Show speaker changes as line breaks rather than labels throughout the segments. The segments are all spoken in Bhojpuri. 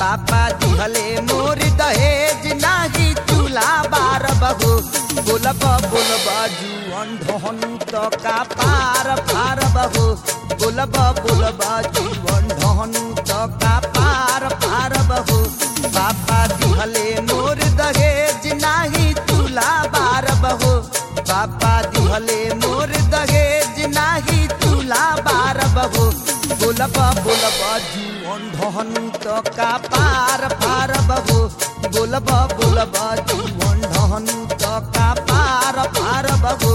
पापा दिहले मोर दहेज नाही चूल्हा बार बहू बोलब बोलब जुअन ढहनु त का पार फार बहू बोलब बोलब जुअन ढहनु त का पार फार बहू पापा दिहले मोर दहेज नाही चूल्हा बार बहू पापा दिहले मोर दहेज नाही चूल्हा बार बहू बोलब बोलब जुअन ढहनु त का पार फार बहू बोलब बोलब जुअन ढहनु त का पार फार बहू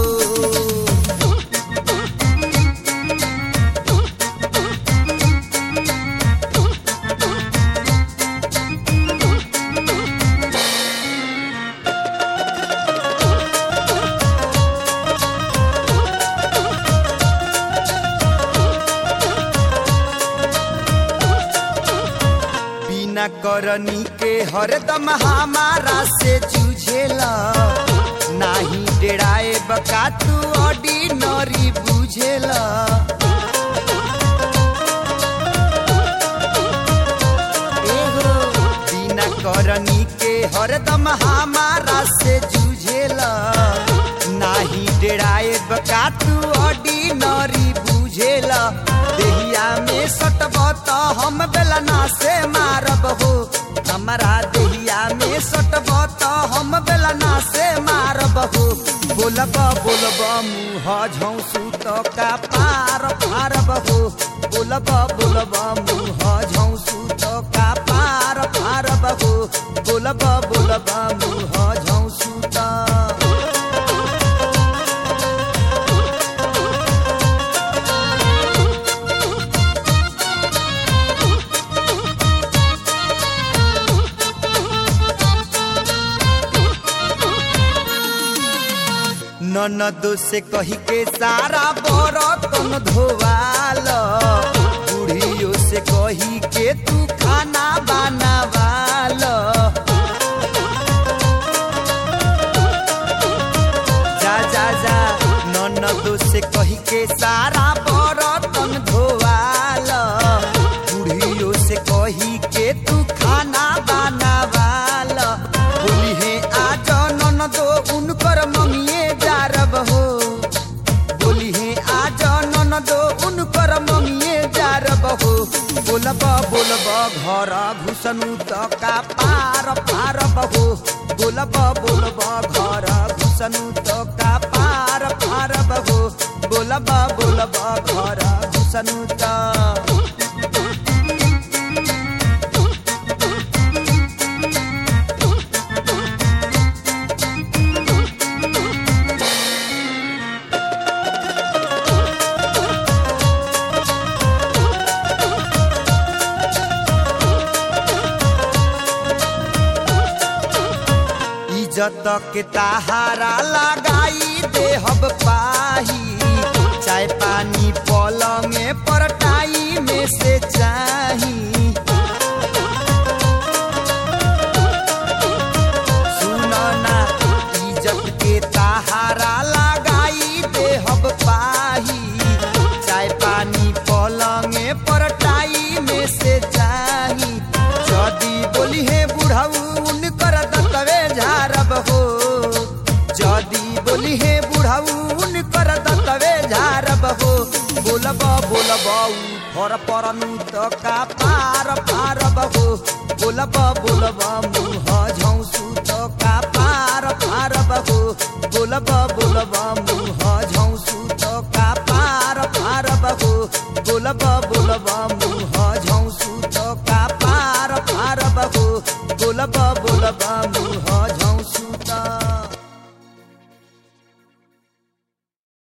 बिना करनी के हरदम हमारा से जूझेला नाही डेराए बका तू ऑर्डिनरी बुझेला एहो, बिना करनी के हरदम हमारा से जूझेला नाही डेराए बका तू ऑर्डिनरी बुझेला देहिया में सटब त हम बेलना से मारब हो हमारा देहिया में सटब त हम बेलना से मारब हो बोलब बोलब मुँह झौसू त का पार फारब हो बोलब बोलब मुँह झौसू त का पार फारब हो बोलब बोलब मुँह झौसू त ननद से कही के सारा बरतन धोवाल बुढ़ियो से कही के तू खाना बनावाल जा जा जा ननद से कही के सारा बरतन धोवाल बुढ़ियो से कही के तू खाना बनावाल बोली है आज ननदो उनकर मम्मिए जारब हो बोली है आज ननदो उनकर मम्मिए जारब हो बोलब बोलब घर घुसनु त का पार पारब हो बोलब बोलब घर घुसनु त का पार पारब हो बोलब बोलब घर घुसनु त इज्जत के ताहारा लगाई देहब पाही चाय पानी पलंगे पर टाई में से चाही सुनो ना इज्जत के ताहारा लगाई देहब पाही चाय पानी पलंगे पर टाई में से चाही जदी बोली है बुढ़ऊ उनकर दतवे झारब हो जदी बोली है बुढ़ऊ उनकर दतवे झारब हो बोलब बोलब फर परनु त का पार पारब हो बोलब बोलब मुँह झौसु त का पार पारब हो बोलब